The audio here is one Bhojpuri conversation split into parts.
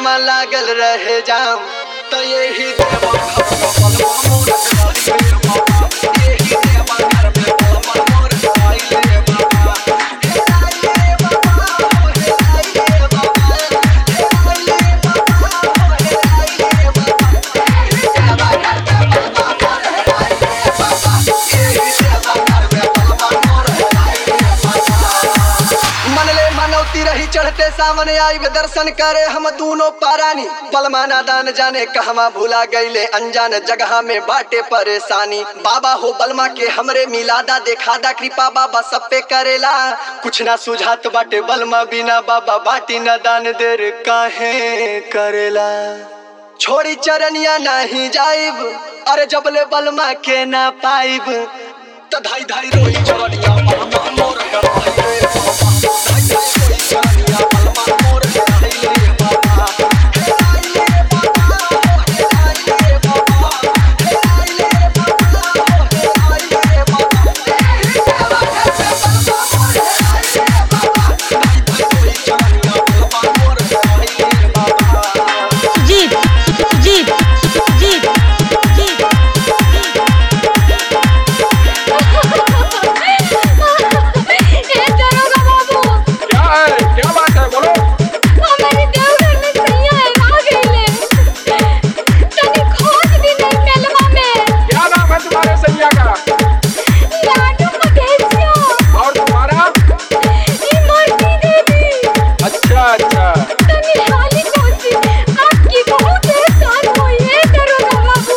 कहवा लागल रहे जाम तो यही देव घर में बलमा मोर आइले बाबा यही देव घर में बलमा मोर आइले बाबा हे आइले बाबा हो हे आइले बाबा हे आइले बाबा हो हे आइले बाबा यही देव घर में बलमा मोर आइले बाबा यही देव घर में बलमा मोर आइले बाबा मनले मनौती रही चढ़ते सामने आई वे दर्शन करे हम दोनों पारानी बलमाना दान जाने कहवा भूला गईले अनजान जगह में बाटे परेशानी बाबा हो बलमा के हमरे मिलादा देखादा कृपा बाबा सब पे करेला कुछ ना सुझात बाटे बलमा बिना बाबा बाटी न दान देर काहे करेला छोड़ी चरनिया नहीं जाइब अरे जबले बलमा के ना पाइब त धाई धाई रोई चरनिया बलमा मोर कराइले बाबा धाई धाई रोई चरनिया बलमा मोर कराइले बाबा हे आइले बाबा हो हे आइले बाबा हे आइले बाबा हो हे आइले बाबा हे देवा घर में बलमा मोर आइले बाबा धाई धाई रोई चरनिया बलमा मोर कराइले बाबा जीप जीप जीप जीप ए दरोगा बाबू क्या है क्या बात है बोलो हमारे देवघर में सैया है आ गईले तनी खोज भी नहीं मेलवा में क्या नाम है तुम्हारे सैया का लाडू मधेसिया और तुम्हारा ई मूर्ति देवी अच्छा अच्छा तनी हाली कोसी आपकी बहुत एहसान हुई है दरोगा बाबू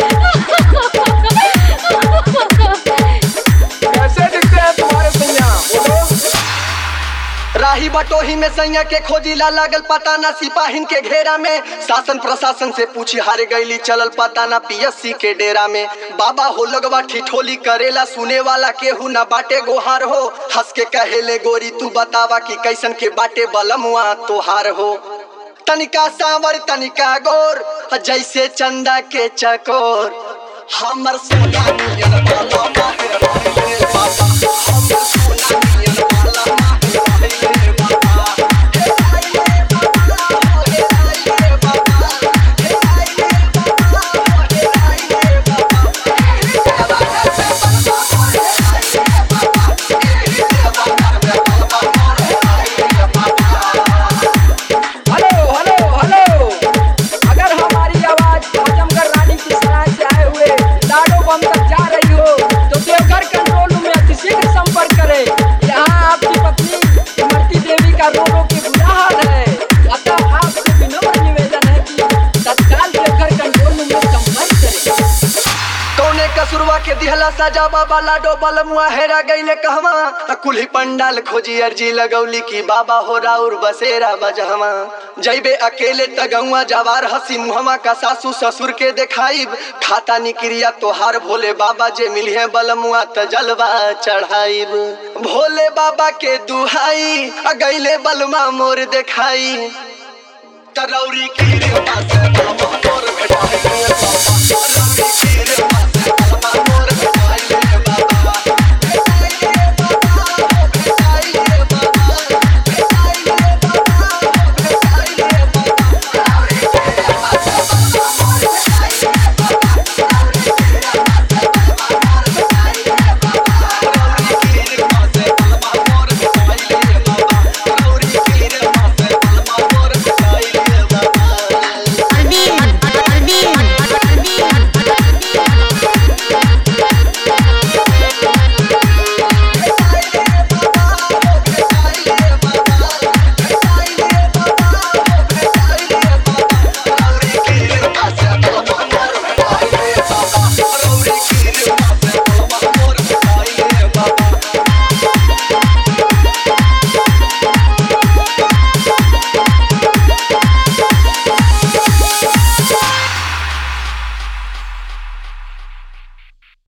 कैसे दिखते हैं तुम्हारे सैया बोलो राही बटोही में सैया के खोजीला लागल पता ना सिपाहिन के घेरा में शासन प्रशासन से पूछी हार गईली चलल पता ना पीएससी के डेरा में बाबा हो लगवा ठिठोली करेला सुने वाला केहू ना बाटे गोहार हो हंस के कहेले गोरी तू बतावा कि कैसन के बाटे बलमुआ तोहार हो तनिका सांवर तनिका गोर जैसे चंदा के चकोर हमर सोना नियन बाला माहिर रहिले बाबा हमर सोना नियन बाला माहिर रहिले बाबा हे आइले बाबा हो हे आइले बाबा हे आइले बाबा हो हे आइले बाबा हे देवा घर में बलमा मोर आइले बाबा हे देवा घर में बलमा मोर आइले बाबा हेलो हेलो हेलो अगर हमारी आवाज आजमगढ़ रानी की सराय से आए हुए लाडो बम तक जा रही हो तो देवघर कंट्रोल रूम में अतिशीघ्र संपर्क करें यहाँ आपकी पत्नी इमरती देवी का रो रो के बुरा हाल है अतः आपसे विनम्र निवेदन है कि तत्काल देवघर कंट्रोल रूम में संपर्क करें कौने कसुरवा के दिहला सजा बाबा लाडो बलमुआ हेरा गईले कहवा आ कुल्ही पंडाल खोजी अर्जी लगौली की बाबा हो राउर बसेरा बजहवा जैबे अकेले तगौआ जवार हसी मुहमा का सासू ससुर के देखाइब खाता निक्रिया तोहार भोले बाबा जे मिलिहे बलमुआ त जलवा चढ़ाइब भोले बाबा के दुहाई आ गईले बलमा मोर देखाई तरौरी की रे पासे बाबा मोर भेटाई बाबा